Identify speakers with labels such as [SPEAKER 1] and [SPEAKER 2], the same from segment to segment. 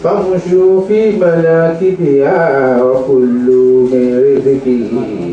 [SPEAKER 1] فامشوا في مناكبها وكلوا من رزقه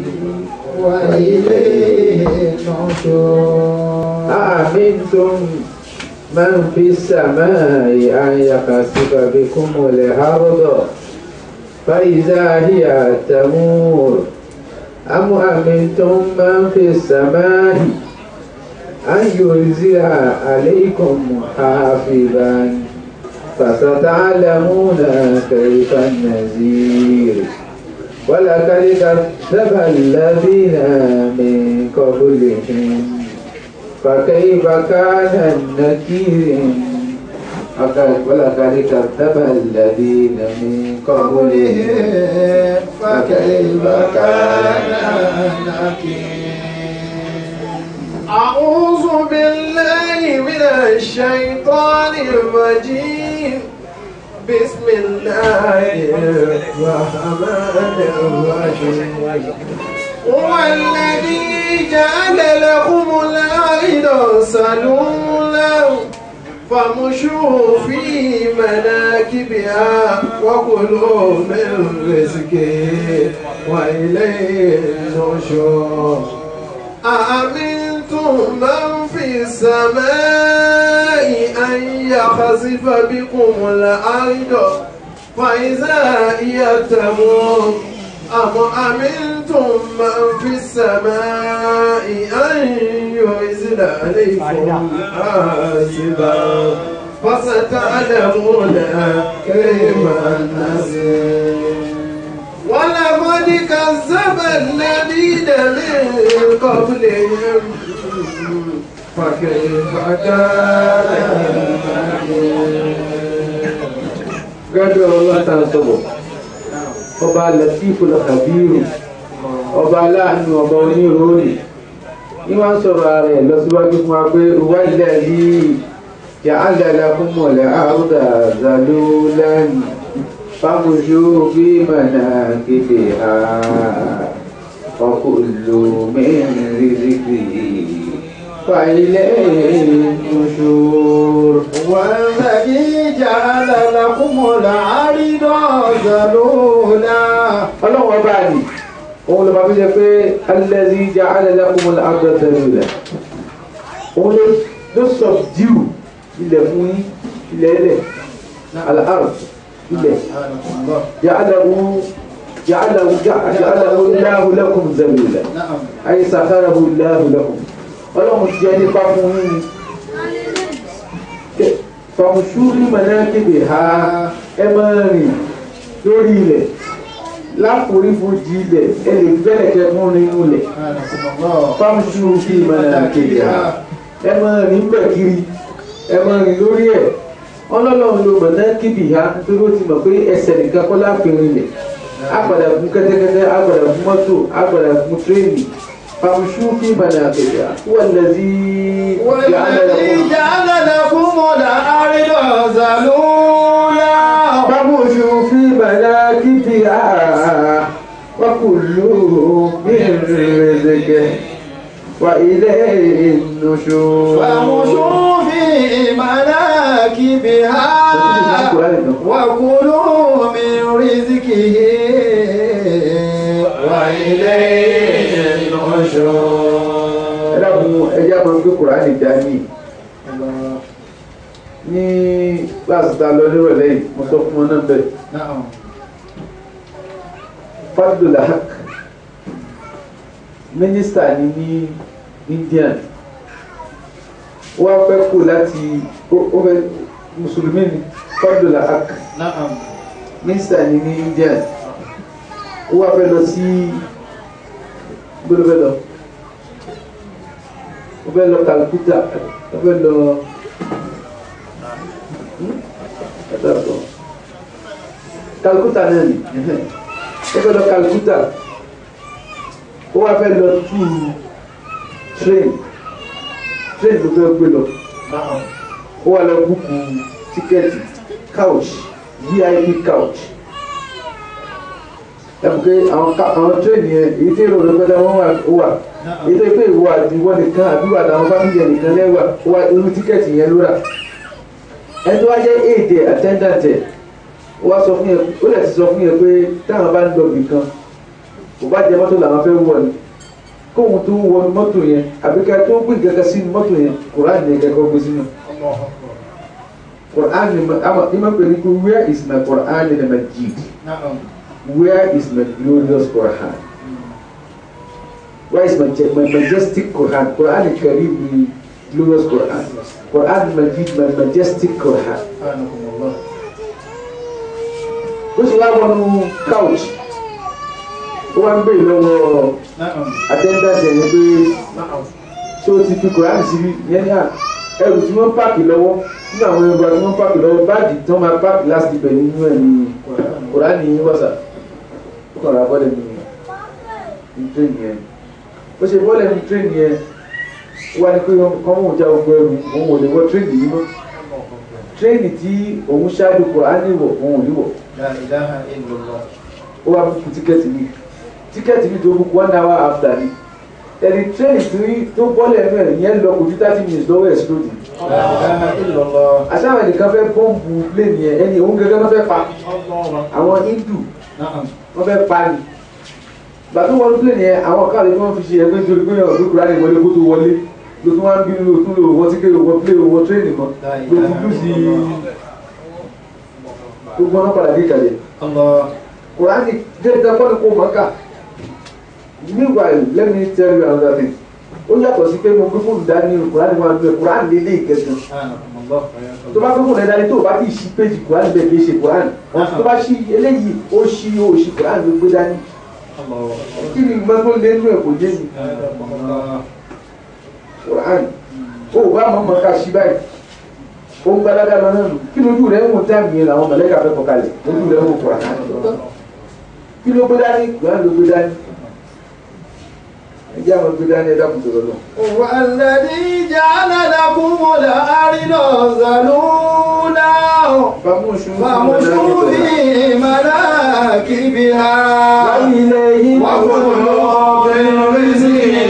[SPEAKER 2] وإليه النشور
[SPEAKER 1] أأمنتم من في السماء أن يخسف بكم الأرض فإذا هي تمور أم أمنتم من في السماء أن يرسل عليكم حافظا فستعلمون كيف النذير ولقد كذب الذين من قبلهم فكيف كان النكير ولقد كذب الذين من قبلهم
[SPEAKER 2] فكيف كان نكير أعوذ بالله من الشيطان الرجيم بسم الله الرحمن الرحيم هو الذي جعل لكم الأرض سلولا فامشوا في مناكبها وكلوا من رزقه وإليه النشور أأمنتم من في السماء أن يخسف بكم الأرض فإذا هي تمور أم أمنتم من في السماء أن ينزل عليكم حاسبا فستعلمون كيف النذير ولقد كذب الذين من قبلهم فكيف كان
[SPEAKER 1] gẹ́gẹ́ ọlọ́ta sọ̀bọ̀ ọba latifu lọ́kàbírù ọba aláàánú ọba onírúurú ní wọ́n sọ̀rọ̀ ara ẹ̀ lọ́síwájú fún wa pé wáyé ní jàǹdàlà fún mọ̀lẹ́ àrùdà zàlúlẹ́nu fámúṣú bí mọ̀nà kéde ha ọkùnlù mẹ́rin rírìkì fàilẹ́ ìnùṣòro.
[SPEAKER 2] والذي جعل لكم الأرض ذلولا
[SPEAKER 1] ọlọ́run ọba ni òun ló máa fi jẹ pé alẹ́zí ìjà alẹ́lẹ́kùnmọ́ àgbẹ̀tẹ̀lẹ̀ òun ló ló subdue ilẹ̀ fún yín ilẹ̀ ilẹ̀ alahar ilẹ̀ jàdàwù jàdàwù jàdàwù láhù lẹ́kùn zẹ̀lẹ̀
[SPEAKER 2] نعم
[SPEAKER 1] ayé sàkáràbù láhù lẹ́kùn ọlọ́run jẹ́ nípa fún yín ni fàmùsùlù mọ̀nàkìbì ha ẹ máa rìn lórí ilẹ̀ láforífojì ilẹ̀ ẹ lè bẹ̀rẹ̀ kẹ́ fún nínú ilẹ̀ fàmùsùlù fi mọ̀nàkìbì ha ẹ máa rìn bẹ̀ kiri ẹ máa rìn lórí ẹ̀ ọlọ́lọ́run ló mọ̀nàkìbì ha nítorí ó ti mọ̀ pé ẹsẹ̀ nìkan kọ́ láàfin ilẹ̀ agbada fún kẹ́tẹ́kẹ́tẹ́ agbada fún mọ́tò agbada fún tírẹ́ẹ̀nì fàmùsùlù fi mọ̀nàkìbì ha wọ́n lẹ́sí
[SPEAKER 2] والذي جعل لكم الأرض ذلولا
[SPEAKER 1] فامشوا في مناكبها وكلوا من رزقه وإليه النشور
[SPEAKER 2] فامشوا في مناكبها وكلوا من رزقه وإليه النشور
[SPEAKER 1] ẹlẹ́kùn ẹjẹ́ máa ń gbé kùránì dání ní kíláàsì tá a lọ nírọ̀lẹ́ yìí mo sọ fún wọn náà bẹ́ẹ̀
[SPEAKER 2] نعم
[SPEAKER 1] Fadul Haq mínísítà ni ní Indian wọ́n fẹ́ kú láti ó- ó fẹ́ mùsùlùmí ni Fadul Haq
[SPEAKER 2] نعم
[SPEAKER 1] mínísítà ni ní Indian ó wá fẹ́ lọ sí gbọ́dọ̀ fẹ́ lọ ó fẹ́ lọ Calcutta ó fẹ́ lọ Hmm? Ẹ dàgbọ́. Calcutta náà ni ó fẹ́ lọ Calcutta ó wá fẹ́ lọ tú train train ló fẹ́ gbé lọ
[SPEAKER 2] نعم
[SPEAKER 1] ó wá lọ búkú tíkẹ́ẹ̀tì couch vip couch ẹ̀bùkẹ́ àwọn ká- àwọn train yẹn èyí tí èrò rẹ̀ gbọ́dọ̀ wọ́n wà ó wà èyí tó pé ìwọ àti ìwọ nìkan àbí wà táwọn fámìlì ẹ̀ nìkan lẹ́wà ó wá irú tíkẹ́ẹ̀tì yẹn ló rà ẹni tó wá jẹ́ èdè attendant ẹ̀ ó wá sọ fún yẹn ó lè ti sọ fún yẹn pé táwọn bá ń lọ ibì kan kò bá jẹ mọ́tò làwọn fẹ́ wọ̀ ni kóhun tó wọnú mọ́tò yẹn àbí ká tó gbé gẹ́gẹ́ sínú mọ́tò yẹn kùránì yẹn kẹ́kọ̀ọ́ gbé sínú kùránì àmọ́ ìmọ̀ pé ní pé where is my Quran in the Majid where is my glorious Quran where is my, my majestic Quran Quran Karim ni glorious Quran Quran Majid my majestic Quran ó sì wá wọnú couch ó wá ń bèèrè lọ́wọ́ attendance ẹ̀yẹ pé ṣé o ti fi Quran síbi yẹn ní à ẹrù tí wọ́n pààkì lọ́wọ́ nínú àwọn ẹrù tí wọ́n pààkì lọ́wọ́ báàgì tí wọ́n máa pààkì last ibẹ̀ nínú ẹ̀ ní Quran ní wọ́sà ó kàn ra bọ́lẹ̀ ní ní train yẹn ó ṣe bọ́lẹ̀ ní train yẹn ó wá ní pé kọ́ mọ̀ já gbogbo ẹrù òun ò lè wọ train yìí mọ́ train tí òun ṣáájú Quran wọ̀ òun ò ní wọ̀ ó wá fún tíkẹ́ẹ̀tì mi tíkẹ́ẹ̀tì mi tó book one hour after ni ẹni train tí tó bọ́lẹ̀ mẹ́rin yẹn lọ kò ju thirty minutes lọ́wọ́ ẹ̀ sílódì àṣàwọn ẹnìkan fẹ́ bọ́ǹbù plane yẹn ẹni òun gẹ́gẹ́ wọ́n fẹ́ pa àwọn hindu wọ́n fẹ́ pa ni gbàtú wọlé plane yẹn àwọn káàdì tí wọ́n fi ṣe ẹgbẹ́ nítorí pé ọ̀gbẹ́ kúrò ní ìwọlé kó tó wọlé ló tún wá ń bínú ló tún lò wọ́n tí kéwòn wọ́n plane wọ́n train mọ́ ló tún lù sí gbogbo ọ̀nà padà dé ìkàlẹ̀ kùránì dẹ́gbẹ́ kọ́ni kó mọ́ ká meanwhile let me tell you another thing ó yàtọ̀ sí pé mo gbé fóònù dání kùránì máa ń bẹ kùránì lélẹ̀ ìkẹsàn tó bá gbé fóònù ẹ̀ dání tó o bá ti ṣí péjì kùránì bẹ́ẹ̀ kì í ṣe kùránì tó bá ṣí eléyìí ó ṣí ó ṣí kùránì ló gbé dání kí ni ìgbà tó lé nínú ẹ̀ kò yé mi kùránì ó bá mọ̀ mọ̀ ká ṣí báyìí ó ń gbádágá lọ náà nù kí lójú rẹ̀ ń wò táàmì yẹn làwọn mọ̀lẹ́kà fẹ́ kọkalẹ̀ lójú rẹ̀ ń wò kùránì kí ló gbé dání kùránì ló gbé dání ẹjẹ́ àwọn gbé dání ẹ̀dá kùtù lọ́nà.
[SPEAKER 2] والذي جعل لكم الأرض ذلولا فامشوا في مناكبها وكلوا من رزقه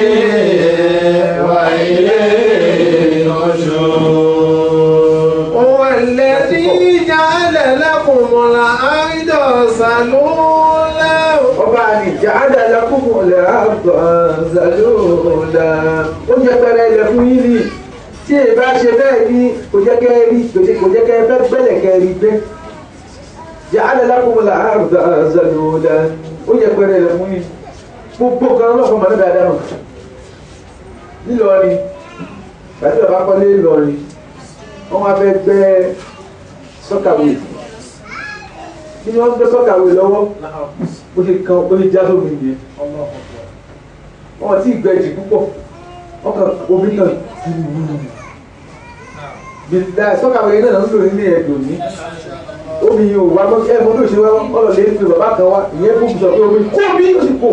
[SPEAKER 2] وإليه النشور هو الذي جعل لكم الأرض ذلولا
[SPEAKER 1] ọba àdìjà àdàlà kúkú lẹ̀ àgbà zàlóòdà ó jẹ pẹrẹ ilẹ̀ fún yín ni tí èyí bá ṣe bẹ́ẹ̀ ni kò jẹ́ kẹ́ ẹ rí kò jẹ́ kẹ́ ẹ fẹ́ gbẹ́lẹ̀ kẹ́ ẹ rí gbé jẹ àdàlà kúkú lẹ̀ àgbà zàlóòdà ó jẹ pẹrẹ ilẹ̀ fún yín gbogbo kan lọ́kọ̀ mọ̀ nígbà dáhùn nílọrin tàbí bàbá kọ́lé ńlọrin wọ́n wá fẹ́ gbẹ́ sọ́kàwé kí ni wọ́n gbé sọ́kàwé lọ́wọ́ bó ṣe kan bó ṣe já sómi nìyẹn wọn ti gbẹjì púpọ̀ wọn kàn omi kan bìtà sọ́kàwé náà ń lò nílé ẹ̀dùn ní omi yìí ò wá mọ́ ẹ̀ mọ́ bí ó ṣe wá ọlọ́lẹ̀ ń pe bàbá kan wá ìyẹn kó sọ pé omi kó mi ó sì kó.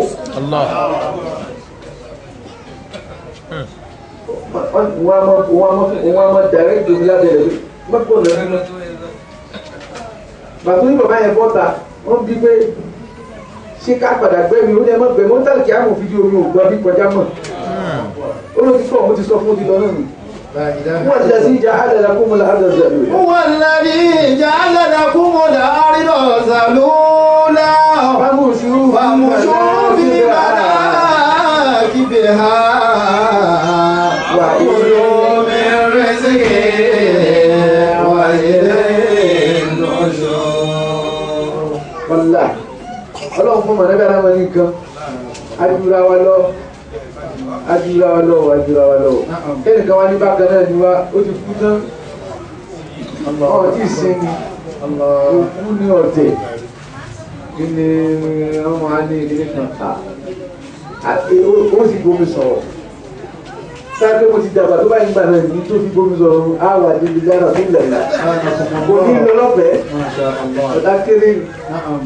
[SPEAKER 1] wọ́n á mọ wọ́n á mọ wọ́n á mọ direct omi lábẹ́ rẹ̀ mọ́tò lẹ́nu náà bàtú ní bàbá yẹn bọ́ta wọ́n bí pé ṣé ká padà gbẹ́mi ó ní ẹmọ gbẹ̀mí ó ń tàlùkì àmọ̀ fídíò omi ò gbọ́ bí kọjá mọ̀ ó ló ti fọ́ mo ti sọ fún ti lọ náà nù. wọ́n ti dàsí ìjà àdàlà kó mo là àdàlà zàlù.
[SPEAKER 2] هو الذي جعل لكم الأرض ذلولا
[SPEAKER 1] فامشوا
[SPEAKER 2] فامشوا في مناكبها وكلوا من رزقه وإليه النشور
[SPEAKER 1] wàlá ọlọ́run fún mọ̀lẹ́bí aláwọ̀ nìkan adúra wa lọ adúra wa lọ adúra wa lọ kẹ́nìkan wá ní bákan náà ni wá ó ti kú tán ọ̀ tí ì sinmi òkú ní ọ̀tẹ̀ kí ni ọmọ á ní ilé kan ó sì bomi sọ̀rọ̀ sáré mo ti dàgbà tó bá yín gbà náà ní tó fi bomi sọ̀rọ̀ á wà débi dára tó lẹ̀la kò ní lọ lọ́fẹ̀ẹ́
[SPEAKER 2] ما شاء الله
[SPEAKER 1] ọ̀dà kéré ni.
[SPEAKER 2] نعم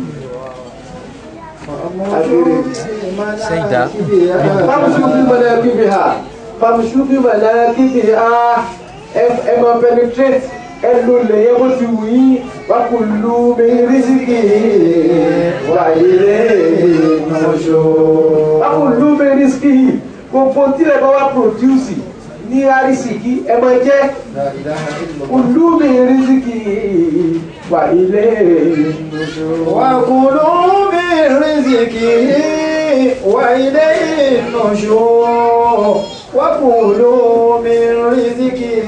[SPEAKER 3] سيدة.
[SPEAKER 1] famsu fi manakibiha famsu fi manakibiha ẹ ẹ máa penetrate ẹ lò lẹ́yẹ bó ti wù yín wakulu min riziki wa ilayhi nushur. wakulu min riziki gbogbo tí ẹ bá wá produce ní arísìkí ẹ máa jẹ
[SPEAKER 2] لا إله إلا الله
[SPEAKER 1] kulu min riziki wà ilé ìnùṣó.
[SPEAKER 2] وكلوا من رزقه وإليه النشور وكلوا من رزقه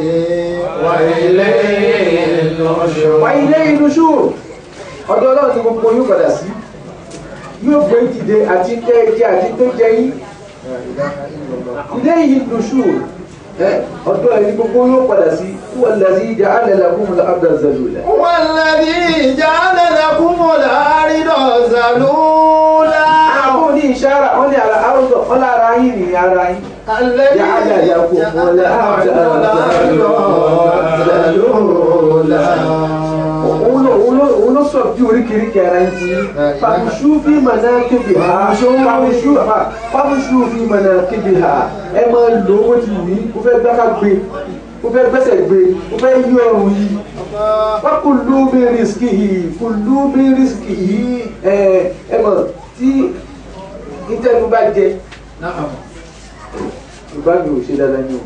[SPEAKER 2] وإليه النشور
[SPEAKER 1] wà ilé ìnùṣó. ọ̀dọ̀ ọlọ́run ni gbogbo yóò padà sí yóò gbé dìde àti tẹ́ ẹ jẹ àti tó jẹ yín ilé ìnùṣó ọ̀dọ̀ ẹni gbogbo yóò padà sí wọ́n lè sí ìjà alẹ́ làkúnmọ́ abdulzalula.
[SPEAKER 2] هو الذي جعل لكم الأرض ذلولا
[SPEAKER 1] àwọn ní ìṣára wọ́n ní ara àrùndọ̀ wọ́n lára yín ní ara yín.
[SPEAKER 2] الذي
[SPEAKER 1] جعل لكم الأرض òun ló òun ló òun ló sọ bí oríkèéríkèé ara ń ti fàmùsù bí mọ̀nà kébì ha fàmùsù ha fàmùsù bí mọ̀nà kébì ha ẹ máa lò ó ti wí ó fẹ́ gbáka gbé ó fẹ́ gbẹ́sẹ̀ gbé ó fẹ́ yí ọrùn yìí wọ́n kò lú bí rìsíkì yìí kò lú bí rìsíkì yìí ẹ ẹ mọ̀ tí ìtẹ́nu bá jẹ yorùbá mi ò ṣe dáadáa ní o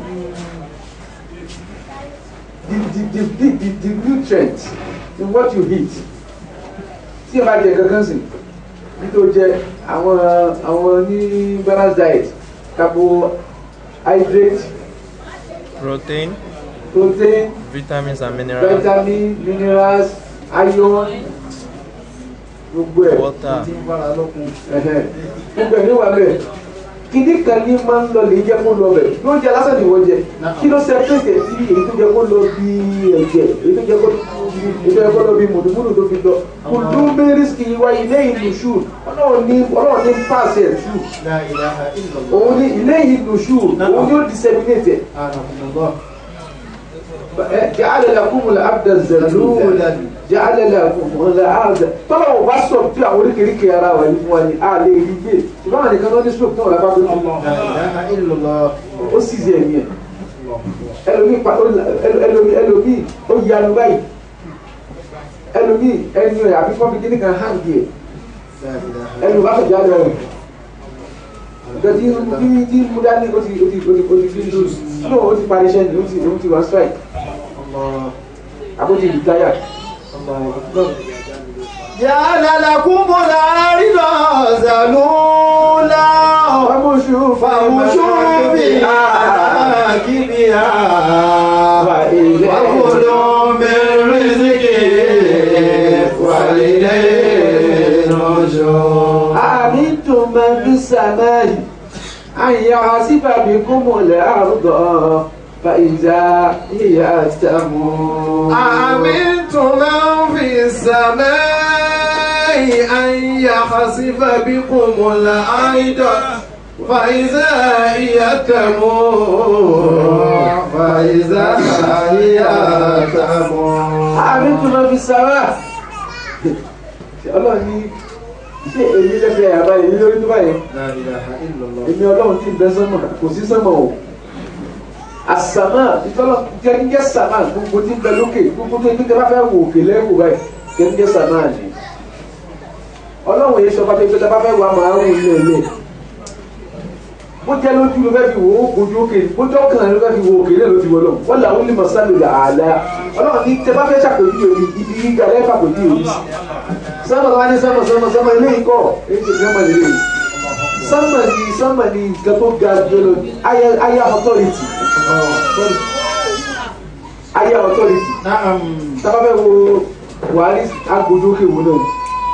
[SPEAKER 1] the the the the the nutrient in what you eat tí ẹ bá jẹ kankan sìn nítorí jẹ àwọn àwọn ní balance diet carbohydrate
[SPEAKER 3] protein,
[SPEAKER 1] protein
[SPEAKER 3] vitamins and minerals,
[SPEAKER 1] vitamin minerals iron gbogbo ẹ
[SPEAKER 3] water.
[SPEAKER 1] ẹhẹn. gbogbo ẹ níwà bẹ́ẹ̀ kìdí kan ní máa ń lọ lè jẹ́ kó lọ bẹ̀ ló jẹ lásán ni wọ́n jẹ kí ló separate ẹ̀ sí èyí tó jẹ kó lọ bí ẹ̀jẹ̀ èyí tó jẹ kó èyí tó jẹ kó lọ bí mùdùmùdù tó fi lọ kò dún bẹ́rìsì wá ilé ìlú ṣù ọlọ́run ní ọlọ́run ní pàṣẹ ṣù
[SPEAKER 2] لا إله إلا الله
[SPEAKER 1] òun ní ilé ìlú ṣù òun yóò disseminate
[SPEAKER 2] أعانكم الله
[SPEAKER 1] ẹ̀ ja'ala lakumul abda zalula ja'ala lakumul abda tọ́lá ò bá sọ bí àwọn oríkèéríkèé ara wà ní fún wa ní àlè rí gbé ṣùgbọ́n àwọn nìkan ló ní stroke náà lábá tó ti
[SPEAKER 2] لا إله إلا الله
[SPEAKER 1] ó sì ṣe ẹ̀mí ẹ̀ ẹlòmí pa ẹlòmí ẹlòmí ó yanu báyìí ẹlòmí ẹnu ẹ̀ àbí kọ́bí kíní kan hàn díẹ̀
[SPEAKER 2] لا إله
[SPEAKER 1] ẹlòmí bá fẹ̀jọ́ àlọ́ rẹ̀ ìjọdí bí tí mú dání ó ti ó ti ó ti ó ti fi ṣù no ó ti parí iṣẹ́ ni ó ti ó ti wá strike
[SPEAKER 2] الله
[SPEAKER 1] àbó ti retire
[SPEAKER 2] الله أكبر جعل لكم الأرض ذلولا
[SPEAKER 1] fàmùsù
[SPEAKER 2] فامشوا في مناكبها وكلوا من رزقه وإليه النشور
[SPEAKER 1] أأمنتم من في السماء أن يعصف بكم الأرض فإذا هي تمور
[SPEAKER 2] أأمنتم من في السماء أن يخسف بكم الأرض فإذا هي تمور فإذا هي تمور
[SPEAKER 1] أأمنتم من في السماء ọlọ́run ní ṣé èmi lẹ́fẹ̀ẹ́ àbá èmi lórí tó báyìí
[SPEAKER 2] لا إله إلا الله
[SPEAKER 1] èmi ọlọ́run tí ń bẹ sánmà kò sí sánmà o àsàmà ìtọ́lọ́ jẹ́njẹ́ sàmà gbogbo tí ń bẹ lókè gbogbo tó ń bá fẹ́ wò òkè lẹ́wò báyìí jẹ́njẹ́ sàmà ni ọlọ́run yìí sọ pé pé bá fẹ́ wà máa ń wò ilé ilé bó jẹ́ lójú ló fẹ́ fi wò ó gojú òkè bó jọ́ kàn ló fẹ́ fi wò òkè lẹ́ẹ̀ ló ti wọ́ lọ wọ́n làwọn olè mọ̀sálò là àlá ọlọ́run ní tẹ bá fẹ́ ṣàpèjúwe mi ibi gíga lẹ́fà pèjúwe mi sánmà wá ní sánmà sánmà sánmà ilé ikọ̀ èyí ti sánmà lè léyìí sánmà ni sánmà ni nǹkan tó ga jọlọ aya aya authority sorry aya authority
[SPEAKER 2] نعم
[SPEAKER 1] sábà fẹ́ wo buhari agbójú òkè wò náà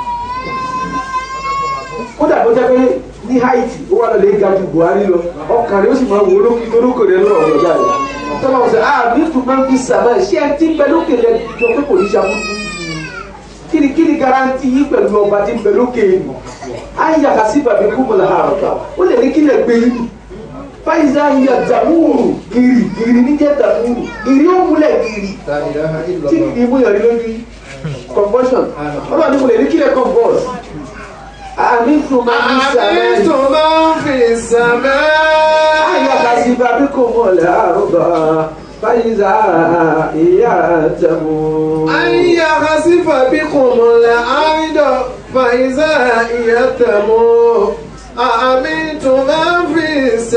[SPEAKER 1] kódà bó jẹ́ pé ní haiti ó wà lọ́lẹ̀ ga ju buhari lọ ọkàn rẹ̀ ó sì máa wò lókè lókè rẹ̀ lọ́wọ́ ọ̀rọ̀ jáde tọ́lá wọn sọ ah bí tún máa ń fi sàmà ṣé ẹ ti ń bẹ lókè rẹ̀ jọ pé kò ní ṣàkóso kí ni kí ni garanti yìí pẹ̀lú ọba tí ń bẹ lókè yìí ayé àkàsí bàbí kúmọ̀lá àrùkà ó lè ní kí lè gbé yìí fáyìsá yà dàmúrù gírì gírì níjẹ́ dàmúrù gírì ó múlẹ̀ gírì
[SPEAKER 2] لا إله إلا
[SPEAKER 1] tí
[SPEAKER 2] الله
[SPEAKER 1] kìí mú yàrá lójú yìí convulsion ọlọ́run ní mo lè ní kí lè convulse àmì tún máa ń sàlẹ̀
[SPEAKER 2] أأمنتم من في السماء
[SPEAKER 1] ayé àkàsí bàbí kúmọ̀lá àrùkà fáyìsá ìyá dàmúrù.
[SPEAKER 2] أن يخسف بكم الأرض فإذا هي تمور أأمنتم من في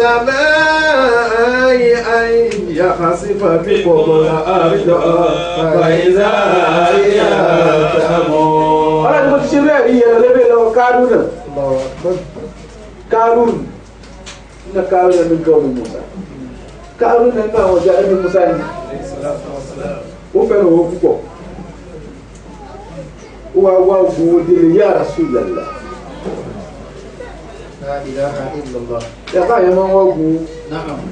[SPEAKER 2] السماء أن يخسف بكم الأرض فإذا هي تمور
[SPEAKER 1] ọlọ́run mo ti ṣe bẹ́ẹ̀ rí yẹn lébè lọ́wọ́ kárún náà
[SPEAKER 2] الله أكبر
[SPEAKER 1] kárún ní kárún náà ní gọ́ọ̀mù musa kárún náà ní àwọn ọjà ẹni musa ni ó fẹ́ràn owó púpọ̀ ó wá wá ogun délé yá Rasulullah
[SPEAKER 2] لا إله إلا الله
[SPEAKER 1] yàtọ̀ àyẹ̀ máa ń wá ogun
[SPEAKER 2] نعم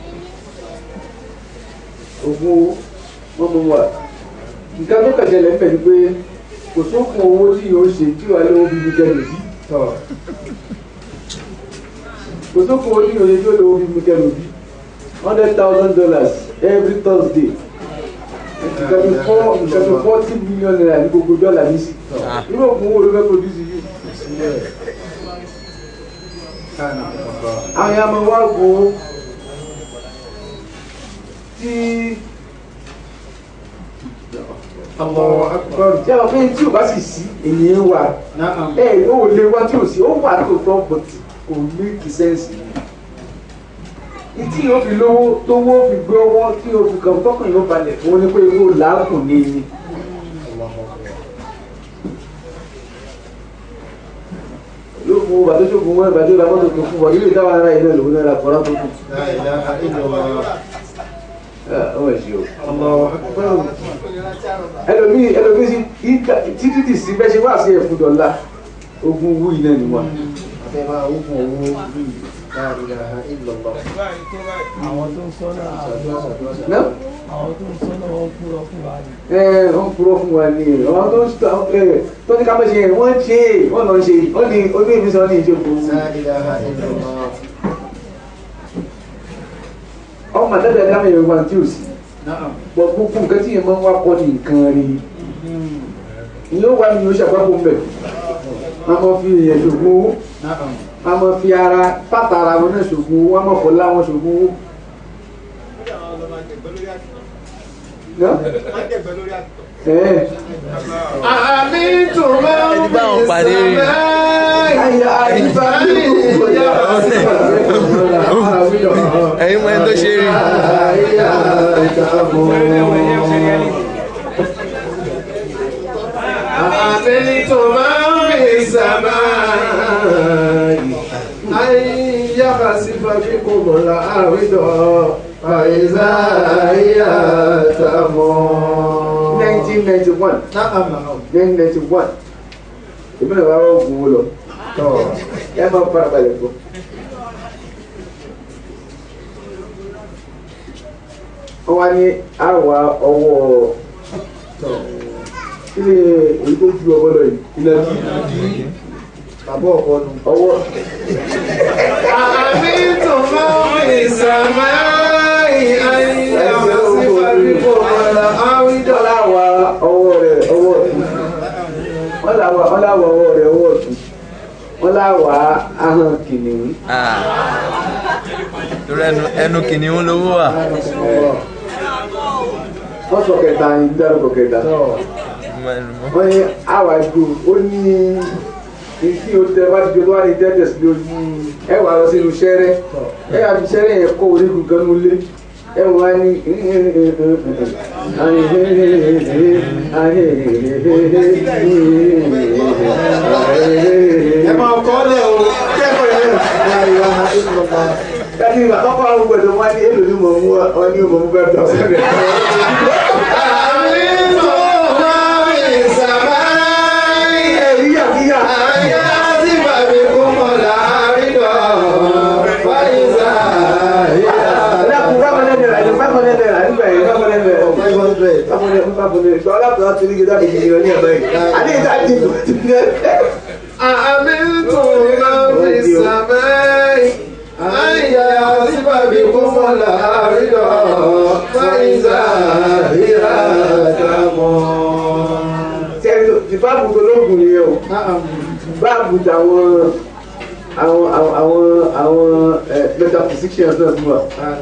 [SPEAKER 1] ogun wọn mú wa nǹkan tó kẹsẹ̀ lẹ́fẹ̀ẹ́ ni pé kò sókun owó tí yóò ṣe tí wàá lówó bíbí kẹlò bí
[SPEAKER 2] طب
[SPEAKER 1] kò sókun owó tí yóò ṣe tí wàá lówó bíbí kẹlò bí hundred thousand dollars every Thursday nǹkan bí four nǹkan bí forty million naira ní gbogbo dọ́là ní sí irú òkun owó ló fẹ́ produce yìí
[SPEAKER 2] كان الله
[SPEAKER 1] àwọn yàrá máa wá ogun tí
[SPEAKER 2] الله أكبر
[SPEAKER 1] tí àwọn pé tí o bá sì sí ènìyàn wà
[SPEAKER 2] نعم
[SPEAKER 1] ẹ ò lè wá tí o sí ó wà tó tọ́ but kò make sense ìtí yóò fi lówó tówó fi gbé ọwọ́ tí o fi kàn tọkàn yóò balẹ̀ fún ní pé kó làákùn ní ní.
[SPEAKER 2] الله أكبر
[SPEAKER 1] ló fún bàtó ṣògùn wọn bàtó ra mọ́tò tó fún wa ilé ìdáwà ara ilé lòun náà ra kọ́ra tó kù.
[SPEAKER 2] لا إله إلا الله
[SPEAKER 1] ọ ẹ ṣe o.
[SPEAKER 2] الله أكبر
[SPEAKER 1] ẹlòmíì ẹlòmíì sí ìta- títí tì sí bẹ́ẹ̀ ṣe wá sí ẹ̀fún dọ̀la ogun wú iná ni wọn.
[SPEAKER 2] àtẹ̀bá ogun owó لا إله إلا الله
[SPEAKER 4] àwọn tó ń sọ́nà
[SPEAKER 1] náà
[SPEAKER 4] àwọn tó ń sọ́nà wọn kúrọ fún wa ni.
[SPEAKER 1] ẹ wọ́n purọ́ fún wa ní àwọn tó ń sọ ẹ tó ní ká má ṣe yẹn wọ́n ṣe é wọ́n lọ ṣe wọ́n ní oní ìfisọ́ ní ìjókòó.
[SPEAKER 2] لا إله إلا الله
[SPEAKER 1] ọmọ àtẹ́tẹ́ dáhùn yẹn wá tí ò sí.
[SPEAKER 2] نعم
[SPEAKER 1] bọ̀ gbogbo nǹkan tí yẹn máa ń wá kọ́ ní nǹkan rí ni yóò wá ní oṣù àpapọ̀ mbẹ̀ wọ́n máa fi èèyàn ṣògùn owó
[SPEAKER 2] نعم
[SPEAKER 1] wọ́n máa fi ara pátá ara wọn náà ṣògùn owó wọ́n máa fọ́ láwọn ṣògùn owó. Ná? Ẹ̀.
[SPEAKER 2] أأمنتم من
[SPEAKER 3] Ẹni bá wọn
[SPEAKER 2] في
[SPEAKER 3] pàdé rí.
[SPEAKER 2] السماء
[SPEAKER 1] Ayé àyíká ní
[SPEAKER 3] ẹ̀yin mọ ẹni tó ṣe rí
[SPEAKER 2] أأمنتم من في السماء أن يخسف بكم الأرض فإذا هي تمور
[SPEAKER 1] 1991
[SPEAKER 2] نعم
[SPEAKER 1] 1991 èmi náà wá oògùn wo lọ
[SPEAKER 2] طبعا
[SPEAKER 1] ẹ máa fara balẹ̀ fún. wọ́n wá ní àwa ọwọ́ kí ni èyí tó ju ọwọ́ lọ yìí ilẹ̀ kí
[SPEAKER 2] bàbá ọkọ nu.
[SPEAKER 1] ọwọ́
[SPEAKER 2] أأمنتم من في السماء أن يخسف بكم الأرض
[SPEAKER 1] wọ́n láwa ọwọ́ rẹ̀ ọwọ́ ọ̀tún wọ́n láwa wọ́n láwa ọwọ́ rẹ̀ ọwọ́ ọ̀tún wọ́n láwa ahọ́n kìnìún
[SPEAKER 3] Ah. torí ẹnu ẹnu kìnìún lówó wà
[SPEAKER 1] wọ́n sọ kẹta ní dárúkọ kẹta. wọ́n ní àwa ìgbò ó ní ìdí o tẹ wá ti jọ tó wá ní tẹ́tẹ̀ sí lójú ẹ wà lọ sínú sẹ́rẹ́ ẹ yà fi sẹ́rẹ́ yẹn kó orígun kan nú lé ẹ wọ́n á ní
[SPEAKER 2] ẹ máa kọ́ lẹ̀ o kẹ́kọ̀ọ́ yẹn láì wá ìlọ́pàá.
[SPEAKER 1] Kati ìgbà kọ́kọ́ àwọn gbọ̀dọ̀ wá ní èlò ní mọ̀ mú ọ ní mọ̀ mú bẹ́ẹ̀ tọ́ sẹ́rẹ̀. Ẹ̀rí yàgíyà. Ẹ̀dàkùn five hundred naira ní five hundred naira nígbà yẹn five hundred naira. Five hundred five hundred five hundred ìgbà ọlọ́pàá láti rí gẹ́gẹ́ bí mílíọ̀nù ní ẹ̀bá yìí. Adé ìta dín kò tún ní ẹ̀. Sẹ́yìn ti báàbù tó lóògùn yẹn o. Báàbù tàwọn àwọn àwọn àwọn àwọn metaphysicians náà tún wà.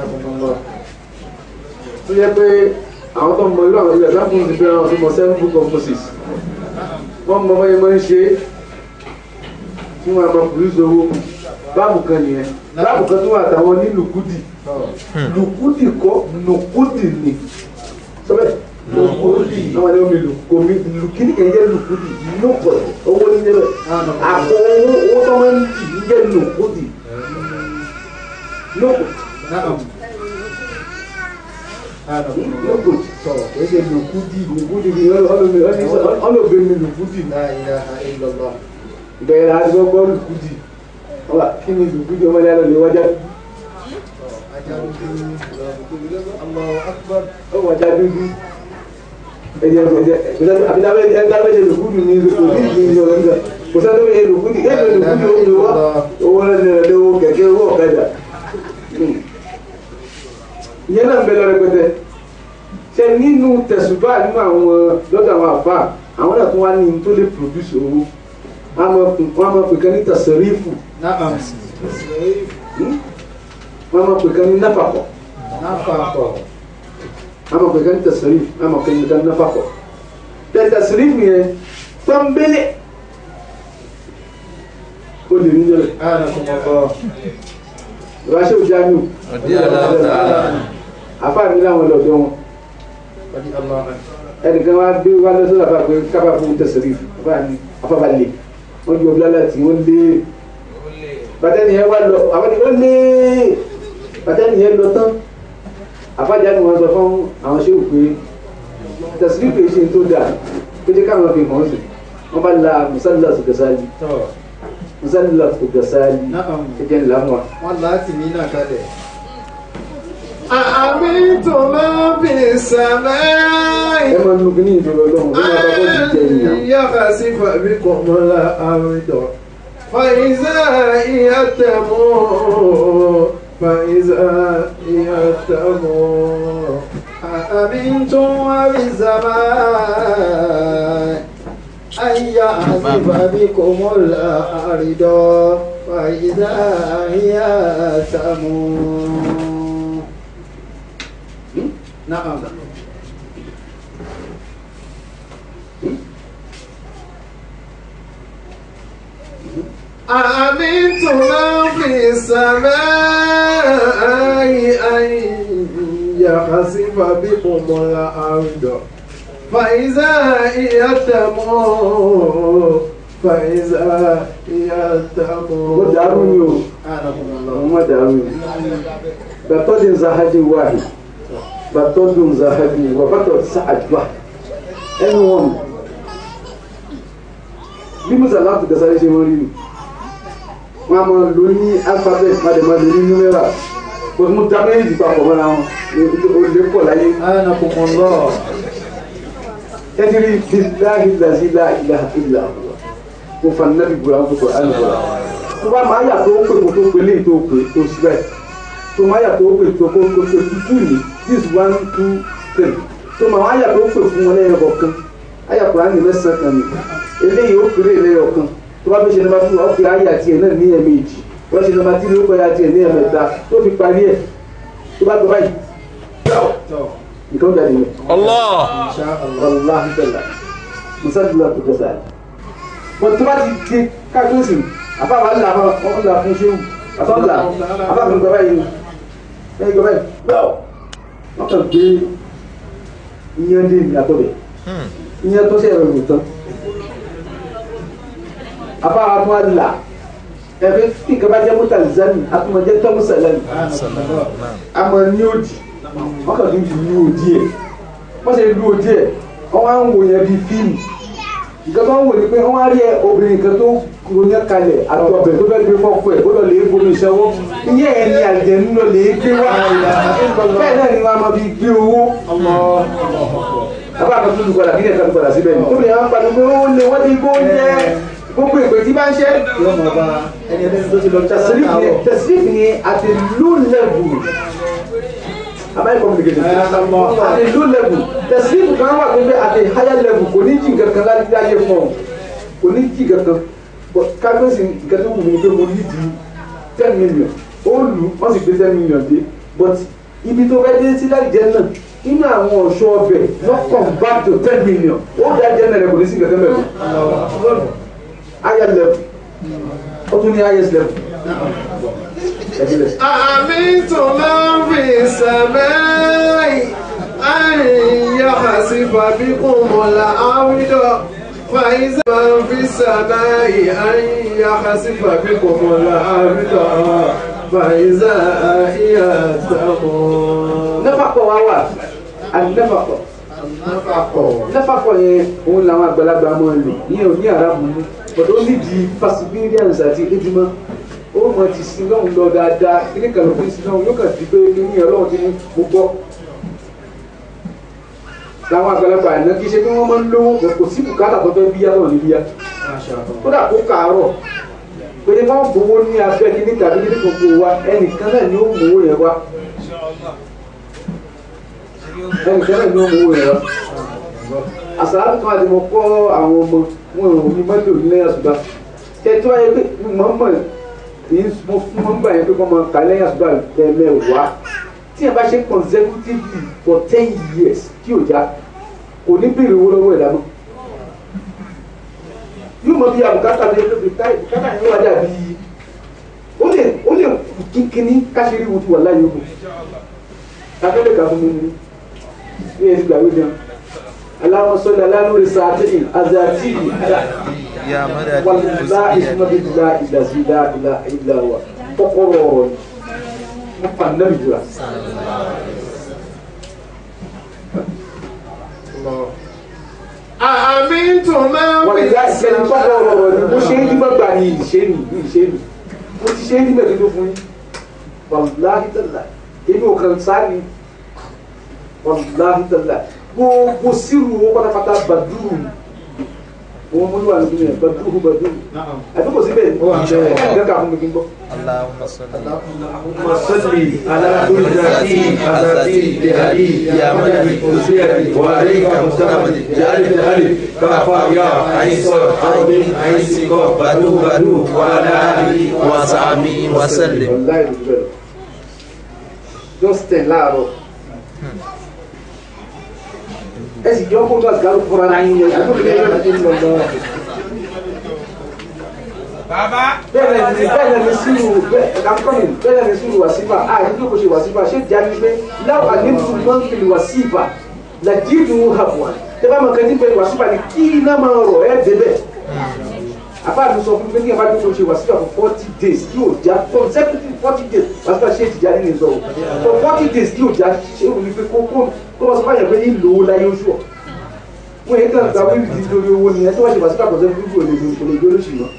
[SPEAKER 1] tó yẹ pé àwọn tó mọ irú àwọn ilé ẹ̀sán fún ìdíbẹ̀ àwọn tó mọ seven book of Moses wọ́n mọ báyìí máa ń ṣe é tí wọ́n á máa produce owó báàbù kan nìyẹn báàbù kan tó wà táwọn ní lùkúdì lùkúdì kọ́ lùkúdì ni sọ́bẹ̀ lùkúdì àwọn ẹni omi lùkúdì lùkúdì kìí jẹ́ lùkúdì lùkọ̀ owó ní jẹ́ bẹ́ẹ̀ àpò owó owó tó máa ń dì ní jẹ́ lùkúdì lùkúdì
[SPEAKER 2] Naam.
[SPEAKER 1] lùkúdì kìí ṣe lùkúdì lùkúdì ni ọlọ́ọ̀bẹ mi lùkúdì
[SPEAKER 2] La ilaha illallah.
[SPEAKER 1] bẹ̀rẹ̀ àti gbọ́ lùkúdì ọba kí ni lùkúdì ọmọdé alọ́ lè wájà
[SPEAKER 2] Allahu akbar.
[SPEAKER 1] ó wájà dúdú ẹ̀jẹ̀ ẹ̀jẹ̀ àbídáwé ẹ̀dáwé lùkúdì ní kò sí ìdí ìjọ nígbà kò sẹ́ni wọ́n yẹ lùkúdì kẹ́kẹ́ lùkúdì ó lè wá owó lẹ́nu rẹ̀ lówó kẹ̀kẹ́ owó ọ̀kadà ìyẹn náà ń bẹ lọ rẹpẹtẹ ṣe nínú tẹ̀sùbá nínú àwọn lọ́dọ̀ àwọn àfà àwọn náà tún wá ní tó lè produce owó wọ́n á máa pè kan ní tẹ̀sẹ̀rífù
[SPEAKER 2] Naam.
[SPEAKER 1] wọ́n á máa pè kan ní náfàkọ̀
[SPEAKER 2] Nafaqo.
[SPEAKER 1] wọ́n á máa pè kan ní tẹ̀sẹ̀rífù wọ́n á máa pè kan ní náfàkọ̀ tẹ̀sẹ̀rífù yẹn pọ́nbélé ó lè ní yẹlẹ
[SPEAKER 2] Anakumullah.
[SPEAKER 1] ìwáṣẹ́ òjá nù
[SPEAKER 3] Ọdí aláwọ̀
[SPEAKER 1] àfà mi láwọn lọ́dọ̀ wọn
[SPEAKER 2] Wadi Allah.
[SPEAKER 1] ẹnìkan wá gbé wá lọ́sọ̀rọ̀ àfà pé kábà fún tẹ̀sẹ̀rífù àfà ní àfà bá lè wọ́n ju ọbí lálẹ́ tí wọ́n lé bàtẹ́ni yẹn wá lọ àwọn ènìyàn lé bàtẹ́ni yẹn lọ tán àfájà ni wọ́n sọ fún àwọn ṣé òpè tẹ̀sílípù ṣe tó dáa pé jẹ́ káwọn fi hàn sí wọ́n bá la musalla su gasali
[SPEAKER 2] Tọ́.
[SPEAKER 1] musalla su gasali
[SPEAKER 2] Naam.
[SPEAKER 1] ẹjẹ́ ńlá wọn.
[SPEAKER 2] Wọ́n láti mí náà kalẹ̀. Àmìntò máa fi sàmáì.
[SPEAKER 1] ẹ máa nu kíní ìdúró lọ́hùn tó máa bá bọ́ọ̀lù jẹ ènìyàn.
[SPEAKER 2] Yàrá sí fàbí kò mọ́lá àrídọ̀. Fàìzà ìyàtẹ̀mọ́. Fàìzà ìyàtẹ̀mọ́. Àmìntò máa fi sàmáì. Ayya àzífà bí kò mọ́lá àrídọ̀. Fàìzà ìyàtẹ̀mọ́. Na'am. أأمنت من في السماء أن يخسف بكم الأرض فإذا هي تمور فإذا هي تمور
[SPEAKER 1] ó dàrú ni o
[SPEAKER 2] أنكم الله
[SPEAKER 1] àwọn má dàrú ni. bàtọ́dún zahadi wáhì bàtọ́dún zahadi wà bàtọ́ sàdùbà ẹnu wọn bí musalla tó gasari ṣe wọ́n rí ni wọ́n a máa lò ní alphabet máa máa lò ní numera kò mú dábẹ́ẹ̀lì papọ̀ mọ́ra wọn ní olè pọ̀ láyé
[SPEAKER 2] أنكم الله
[SPEAKER 1] ẹdiri bilahi lazi la ilaha illa huwa kò fa nabi bura kò kò ali bura tó bá máa yà tó pè kó tó pè léyìí tó pè tó síbẹ̀ tó máa yà tó pè tó kó tó pè tútù ní this one two three tó máa wá yà tó pè fún wọn lẹ́yìn ọ̀kan ayà kò á ní mẹ́sàn-án kan ní eléyìí ó pèrè lẹ́yìn ọ̀kan tó bá fi ṣe nàbà fún wa ó fi ayà tiẹ̀ náà ní ẹ̀mẹ́jì tó bá ṣe nàbà tí ló kọ́ ya tiẹ̀ ní ẹ̀mẹ́ta tó fi parí ẹ̀ tó bá gbọ́ báyìí nǹkan jáde yẹn.
[SPEAKER 3] Allah
[SPEAKER 2] إن شاء الله
[SPEAKER 1] wallahi tala musalla tu kasa bon tó bá ti di kájọsì àbá wa là fún wọn là fún ṣéwù àbá là àbá fún gbọba yìí ẹyìn gbọba yìí báwo wọn kàn gbé iyán dé ní àtọbẹ iyán tó ṣe ẹrọ ìwò tán àbá wa tún wá là ẹgbẹ tí nǹkan bá jẹ mọta zani àtúmọjẹ tọmùsà lẹnu
[SPEAKER 2] أنكم الله
[SPEAKER 1] àmọ́ ní òdì wọn kàn tún ti lu òdì ẹ wọ́n ṣe lu òdì ẹ̀ wọ́n wá ń wò yẹn bíi fíìmù nǹkan tó ń wò ni pé wọ́n wá rí ẹ obìnrin kan tó ronú kalẹ̀ àti ọbẹ̀ tó fẹ́ gbé fọ́ọ̀kù ẹ̀ ó lọ lè bomi ìṣẹ́wó ìyẹn ẹ̀ ni àjẹ́ ń lọ lè gbé wá bẹ́ẹ̀ náà ni wọ́n á máa fi gbé owó bàbá kan tó lu padà kí ni ẹ̀ka tó padà síbẹ̀ ni tóbi yẹn wọ́n padà pé ó lè wọ́n ti gbó jẹ gbogbo ìpè tí bá ń ṣe
[SPEAKER 2] yóò mọ̀ bá ẹni ẹni tó ti lọ
[SPEAKER 1] tẹ̀sílífì ni tẹ̀sílífì ni at a low level am I communicating at a low level tẹ̀sílífì kan wà pé at a higher level kò ní jí nǹkan kan láti ayé fún ọ kò ní jí nǹkan kan but kábíyèsí nǹkan tó wù mí pé mo ní di ten million ó lù wọ́n sì gbé ten million dé but ibi tó fẹ́ dé sí láti jẹ́ náà inú àwọn ọ̀ṣọ́ ọbẹ̀ lọ́kàn back to ten million ó dá jẹ́ náà rẹ̀ kò ní sí nǹkan kan bẹ̀rẹ̀ higher level ó tún ní highest level ẹ̀dílẹ̀.
[SPEAKER 2] أأمنتم من في السماء أن يخسف بكم الأرض فإذا من في السماء أن يخسف بكم الأرض فإذا هي تمور
[SPEAKER 1] nẹ́fàkọ̀ wa wà àti nẹ́fàkọ̀ nẹ́fàkọ̀ yẹn òun làwọn àgbàlagbà máa ń lò ìyẹn ò ní àràbù mú ọ̀dọ́ ó nídìí perseverance àti ejúmọ́ ó mọ ti sin lọ́hùn lọ dáadáa kíní kan ló fi sin lọ́hùn yóò kàn di pé kíní ọlọ́run ti ní mo gbọ́ làwọn àgbàlagbà àná kì í ṣe pé wọ́n máa ń lówó bọ̀ kò sí bùkátà tó fẹ́ bíyá náà ní bíyá kódà kó kàárọ̀ pé ní wọ́n gbowó ní abẹ́ kíní tàbí kíní kan kó wa ẹnìkan náà ni ó mú owó yẹn wá ẹnì kan náà ní ọmọ owó rẹ wa àsàlátù kan àti mo kọ́ àwọn ọmọ wọn ò ní mọ́tò ní lẹ́yìn àṣùbà tẹ́tí wáyé pé mo mọ̀ ní mo fún mọ́ nígbà yẹn pé kọ́ máa kà lẹ́yìn àṣùbà tẹ̀mẹ́wàá tí ẹ bá ṣe consecutively for ten years tí ò já kò ní bèrè owó lọ́wọ́ ẹ̀dá mọ́ yóò mọ bí àbùkátà bí ẹgbẹ́ bí táyì bùkátà yẹn wá dàbí ó lè ó lè kínkínní káṣírí wo ti wà láyé ogun akẹ́lẹ́ kà fún mi ní ní ẹ̀sìn gbàgbé gan aláwọ̀ sọ́dọ̀ aláwọ̀ sàtìrì azàtìrì
[SPEAKER 3] يا مدد
[SPEAKER 1] wàlúùlá ìsúnmọ́bìlá ìdàzílá ìlà ìlà wà kọ́kọ́rọ́ ọ̀rọ̀ ni wọ́n fà nàbì jùlọ.
[SPEAKER 2] أأمنتم من في
[SPEAKER 1] wàlúùlá ìsẹ́ni kọ́kọ́rọ́ ọ̀rọ̀ ni mo ṣe é nígbà gbà ní ìṣe nì ní ìṣe nì mo ti ṣe é nígbà tó fún yín wàlúùlá ìtàlá èmi ò kàn sáré wàlúùlá ìtàlá gbogbo sírù owó pátápátá bàdúrù wọn mú níwà lóbi yẹn bàdúrù bàdúrù àbí kò sí bẹ́ẹ̀ ni ẹ̀ka kà fún mi kí n gbọ́.
[SPEAKER 3] اللهم صل
[SPEAKER 2] اللهم صل على كل ذاتي أذاتي بهدي يا مدد أنسيتي وعليك مستمد جعل الألف كافا يا عين صاد عين عين سيكون بدو بدو وعلى آله
[SPEAKER 3] وصحبه وسلم
[SPEAKER 1] Wallahi ló bẹ̀rẹ̀. just ten láàárọ̀. ẹ sì jọ kó n ka gàlù fúnra náà yín yẹn àbúrò mi yẹn ti ń lọ lọ. bẹ́ẹ̀ ni bẹ́ẹ̀ ni sínú bẹ́ẹ̀ kankọ́ni bẹ́ẹ̀ ni sínú wàsífà a yìí kí o kò ṣe wàsífà ṣé jáde pé láwọn àlébùtù máa ń fi wàsífà làjíìdù hàbùwà tẹ́ bá máa kẹ́ntì pé wàsífà ni kí iná máa rọ̀ ẹ́ débẹ̀ àbáàdù sọ fún mi pé kí ẹ bá dúró ṣe wàsífà for forty days kí o já consecutive forty days wàsífà ṣe ìtìjà nínú ìzọ for forty days kí o já ṣe é wòlíì pé kó kó kó wọ́n sọ fún àyàn pé ní ìlò owó láyé oṣù ọ̀ wọ́n yẹn kàn gba wíìlì tí lórí owó ni ẹ tó wá ṣe wàsífà consecutive kò lè kò lè gbé lóṣù náà.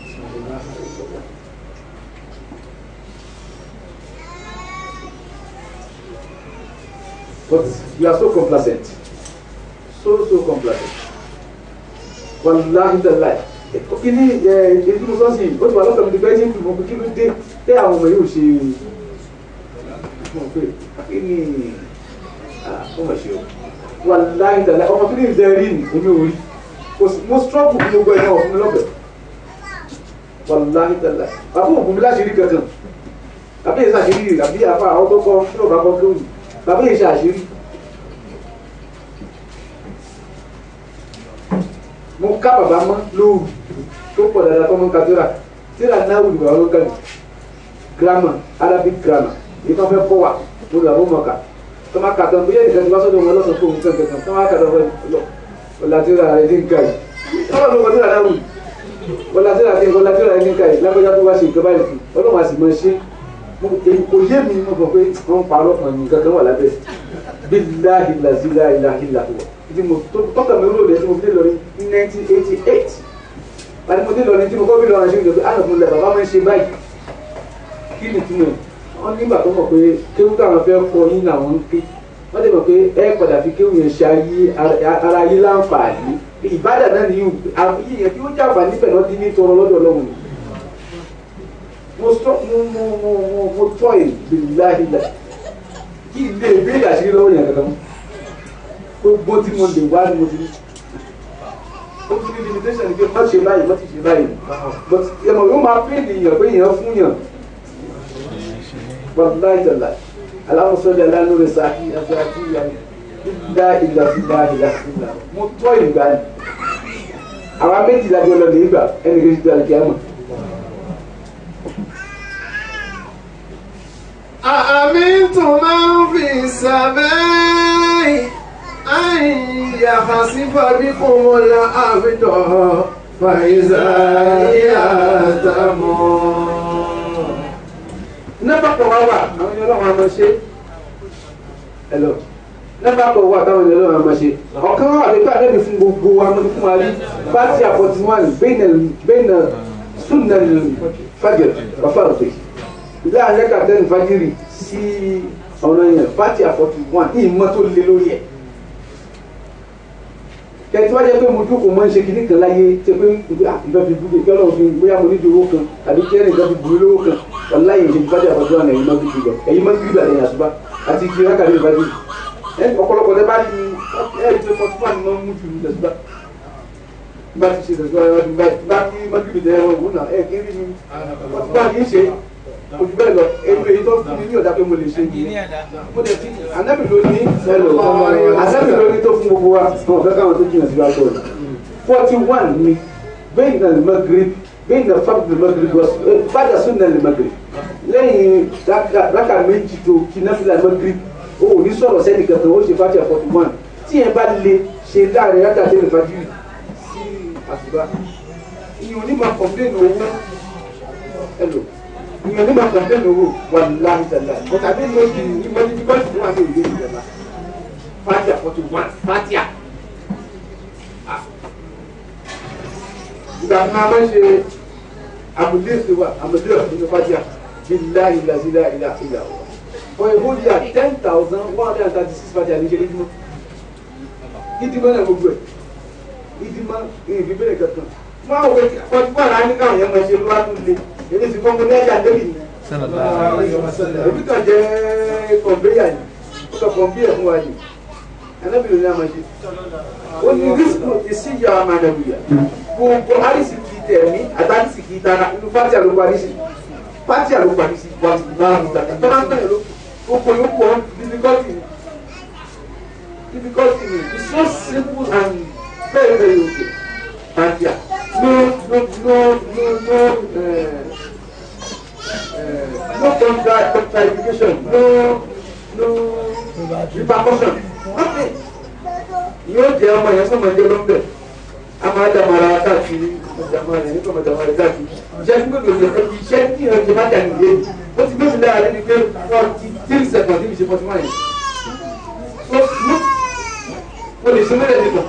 [SPEAKER 1] But you are so complacent. So, so complacent. Wàláhi dàláì. Kíní èyí mo sọ sí i, ó ti wà lọ́kàn mi ti bẹ́ẹ̀ ní ìfún mi kí ló dé tẹ́ àwọn ọmọ yóò ṣe mọ̀ pé kíní ó mọ̀ ṣe o. Wàláhi dàláì. Ọmọ kíní ìdẹ́ rí ni èmi ò rí. Kò sí mo struggle fún gbogbo ẹ̀yàn ọ̀fun mi lọ́bẹ̀. Wàláhi dàláì. Bàbá òògùn mi láṣìírí kankan. Bàbá yẹn ṣàṣírí àbí àfa àwọn tó kọ́ tí ò bá kọ́ lóhùn. Bàbá yẹn ṣàṣírí. mo ká bàbá mọ́ lóòrù tó pọ̀ dáadáa tó mọ́ ń ka tíra tíra náà wùdí bàbá ló kà ní grammar arabic grammar èyí tó fẹ́ bọ́ wa mo là ó mọ̀ ká tó máa kà tán bóyá ìdíkan tí wọ́n sọ́dọ̀ wọn lọ́sàn fún òun kankan kan tó máa kà tán fún lọ ọ̀là tíra rẹ̀ ní nǹka yìí ọ̀là ló kọ tíra náà wùdí ọ̀là tíra rẹ̀ ọ̀là tíra rẹ̀ ní nǹka yìí lágbájá tó bá ṣe nǹkan báyìí fún ọlọ́run àti mọ̀ ṣe kò yé mi mo mọ̀ pé wọ́n parọ́ ọ̀yìn kankan wà lábẹ́ bíláhi làzílà ìlàhìlà wọ̀ tí mo tọ́ka mi rò lẹ́ tí mo fi dé lọ ní nineteen eighty eight àti mo dé lọ ní tí mo kọ́ bí lọ́wọ́ ṣe ń gbé àná fún ilẹ̀ bàbá máa ń ṣe báyìí kí ni túmọ̀ wọ́n nígbà tó mọ̀ pé kéwú táwọn fẹ́ kọ yín làwọn ń ké wọ́n dẹ̀ mọ̀ pé ẹ padà fi kéwú yẹn ṣe ayé ara yín láǹfààní ìbádà náà ni yìí yẹn kí ó jàǹfà níbẹ̀ náà dín ní tọrọ lọ́dọ̀ ọlọ́run ni mo sọ mo mo mo mo mo tọ́ ìgbìláhìlà kí ilé ìbéèrè àṣírí lọ́wọ́ yẹn kankan mọ́ gbogbo tí mo lè wá ni mo ti ní ó ti ní limitation ni pé má ṣe báyìí má ti ṣe báyìí but ẹmọ yóò máa pè ní èèyàn pé èèyàn fún yàn but láì tẹ̀lá aláwọ̀sọ́lẹ̀ alánúrẹ̀ sáàkì àti àti ìyàwó dídá ìgbà sí ìgbà ìgbà sí ìgbà mo tọ́ ìgbà ni àwa méjì lájọ lọ lè gbà ẹnì kejì tó àlùkí àmọ̀
[SPEAKER 5] أمنتم من في السماء أن يخسف بكم الأرض فإذا هي تمور
[SPEAKER 1] nẹ́fà kan wá wà àwọn ènìyàn ọlọ́run àmọ́ ṣe ẹ̀lọ́ nẹ́fà kan wà táwọn ènìyàn ọlọ́run àmọ́ ṣe ọ̀kan wà nípa àdébì fún gbogbo wa mọ́ fún wa rí fati àfọ̀tí wọn bẹ́ẹ̀nà súnà fàjẹ̀ bàfà òfè láàrin rẹ́kà tẹ́nu fàjìrì sí ọ̀nà yẹn fati àfọ̀tí wọn ní ìmọ̀ tó lé lórí ẹ̀ kẹtí wájú pé mo dúkò mọ́ ń ṣe kìnnìkan láyé tẹ pé nǹkan fi búkẹ́ kí ọlọ́run fi bóyá mo nídìí owó kan àbí kí ẹnìkan fi bùrú lówó kan wàláyé ìṣe fífájú àfọ̀tún àná ẹ̀yìn mọ́tò jùlọ ẹ̀yìn mọ́tò jùlọ àtẹ̀yìn àṣùbá àti kí rákà lè fàájú ẹ ọ̀pọ̀lọpọ̀ tẹ bá ní ẹ ẹ ṣe fọ́tún àná mọ́ mú jù ní àṣùbá bá ti ṣe àṣùbá ẹ wá bá kí mọ́tò jùlọ ẹ wọ́n náà ẹ kí rí mi fọ́tún bá kì í ṣe ojú bẹ́ẹ̀ lọ èmi èyí tó fún mi ní ọ̀dà pé mo lè ṣe yìí mo dẹ̀ ti ànábì ló ní ànábì ló ní tó fún gbogbo wa fún ọ̀fẹ́ káwọn tó jìnnà sí wa gbọ́ forty one ni bẹ́ẹ̀ ní alimagiri bẹ́ẹ̀ ní fábùlì magiri wọ́n bàdà sún ní alimagiri lẹ́yìn rákà méjì tó kí náfìlà magiri o ò ní sọ̀rọ̀ sẹ́ni kankan ó ṣe fàtíà forty one tí yẹn bá lè ṣe láàrin rákà tẹ́lẹ̀ fàjìrì sí àsùbá ìyẹn ò ní máa kọ̀m̀pléènì owó ẹ lò ìyẹn ní ma kọ̀ǹtẹ́nì owó wà láì tẹ̀lé but àbí mo di ìmọ̀ ní bíbélì fún wa ní ìwé ìjọba fatia forty one fatia. ìgbà tí a máa ń ṣe àmùdé ìṣèwà àmùdé ìṣèwà fatia bí láì ilà sí láì ilà ilà wà. for a whole year ten thousand one hundred and thirty six fatia ní ṣe ìdímọ̀ ìdímọ̀ náà gbogbo ẹ̀ ìdímọ̀ ìbíbélì kankan máa wọ ọtí bọ́ọ̀lù á ní káwọn yẹn máa ṣe lọ́wọ́ tó le èmi sì fọ́n mo ní ẹ̀jẹ̀ àdébì ni èmi kàn jẹ́ kọ̀m̀béyà ni ó lọ kọ̀m̀béyà fún wa ni anábìrì ni a máa ṣe ó ní rísíkù ìsíyà àmàlẹ́wìyà gbogbo àrísìkì tẹ̀mí àtàrísìkì tara inú fátì àló parí sí fátì àló parí sí wà láàrú tàkà tó máa ń tẹ̀lé ló gbogbo yòókù ọ́n difficulty ni difficulty ni it's so simple and very very okay and yeah no no no no no uh, uh, no contra contradiction no no repercussion nothing yóò jẹ ọmọ yẹn sọmọ ẹjẹ lọmbẹ a máa dàmàrà káàkiri ọjàmà rẹ nípa ọjàmà rẹ káàkiri iṣẹ́ tí gbogbo yẹn ẹbí iṣẹ́ tí ìrìn àjò bá jà nìyẹn ó ti gbèsè lára rẹ ni pé forty three seconds níbi ṣe forty one yẹn so no o lè ṣe mẹ́rẹ̀ nìkan.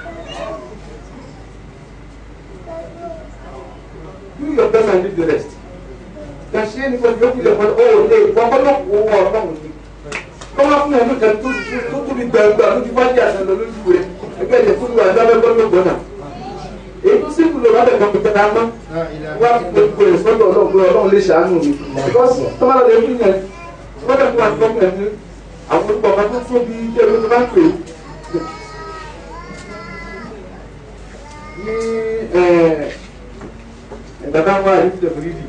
[SPEAKER 1] do your best and leave the rest. Kà ṣe é nípa ìyókù lè pọ̀ ó lè pọ̀ ọlọ́pàá owó ọlọ́run ni. Kọ́lá fún ẹ̀mí kan tó tó tóbi gbàgbà ló ti fájì àṣà lọ lójú rẹ̀. Ẹgbẹ́ ìjẹ́ fún ìwà ìdábẹ́ gbọ́dọ̀ gbọ́dọ̀. Èyí tó sì kúlò lábẹ́ kan pípẹ́ náà mọ́. Wá gbogbo ẹ̀ sọ́dọ̀ ọlọ́run pé ọlọ́run lè ṣàánú mi. Because tọ́mọ́lá lè fún yẹn. Wọ́n dẹ̀ fún wa tó fún ẹ̀mí. Àwọn olùkọ́ ọ̀gá tó tóbi jẹ́ ló ti máa ń pè é. Ní ẹ̀ẹ́dá táwọn àyè ti dẹ̀ fún yìí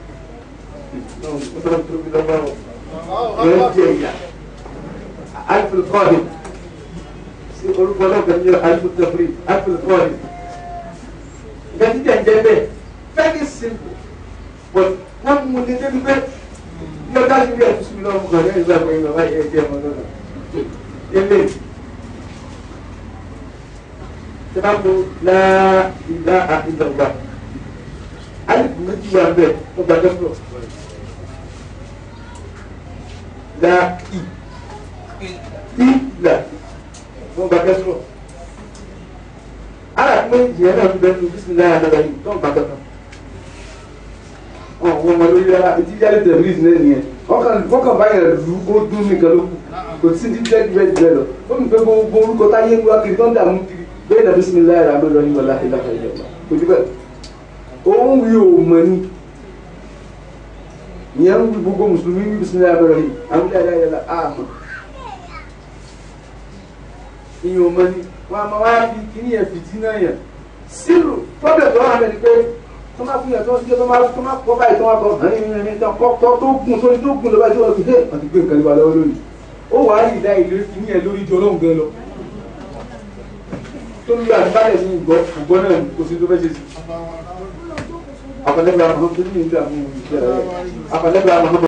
[SPEAKER 1] ألف القادم orúkọ náà kan ní alifu tafri alifu tafri nǹkan títí ẹ̀ ń jẹ́ bẹ́ẹ̀ very simple but wọ́n mú ní débi bẹ́ẹ̀ ní ọjà sí bí ẹ̀ tún lọ́wọ́ mú kàn ní ìgbà pé ìgbà wáyé ẹ̀ jẹ́ ọmọ náà ilé tí wọ́n mú láìlá àìlọ́gbà alifu méjì wà bẹ́ẹ̀ ó gbàgbọ́ pọ̀ la i i la wọn gba kẹsùrọ ara pé ìyẹn náà ń bẹ ní bisimilayi adada yìí tó ń gba kankan ọ wọn mọ lórí ara etí jáde tẹlifíṣì náà nìyẹn wọn kàn báyìí rẹ lu kó dún nìkan ló kù kò sí ní jẹ́ jẹ́ jẹ́ lọ ó mi pé gbogbo orúkọ táyé ń wá kiri tó ń dààmú kiri bẹ́ẹ̀ náà bisimilayi rẹ amẹ́rọ yìí wọlé àti ìlàkà ìjọba kò jù bẹ́ẹ̀ òun wí ò mọ̀ ni ìyẹn ń gbogbo mùsùlùmí ní bisimilayi abẹ́rẹ́ yìí àwọn ilé ayé la àmọ́ ìyẹn ò mọ ni wọn a máa wá fi kíní yẹn fìdí náà yẹn sílù problem tó wà bẹ́ẹ̀ ni pé tó máa fún yẹn tó ń tó máa tó máa kọ́ báyìí tó máa kọ́ hàn ní ní tó kọ́ tó tó gùn tó ní tó gùn lọ́ba tí wọ́n fi dé wọ́n ti gbé nǹkan nípa lọ́wọ́ lónìí ó wàá rí ìdá ìlérí kíní yẹn lórí jọ lóhùn gan lọ tó ń lo àdìbálẹ̀ ní ìgbọ́ ìgbọ́ náà kò sí tó fẹ́ ṣe sí afọlẹ́gbẹ̀ẹ́ àwọn tó ní ìgbà mú ìṣẹ́ rẹ̀ afọlẹ́gbẹ̀ẹ́ àwọn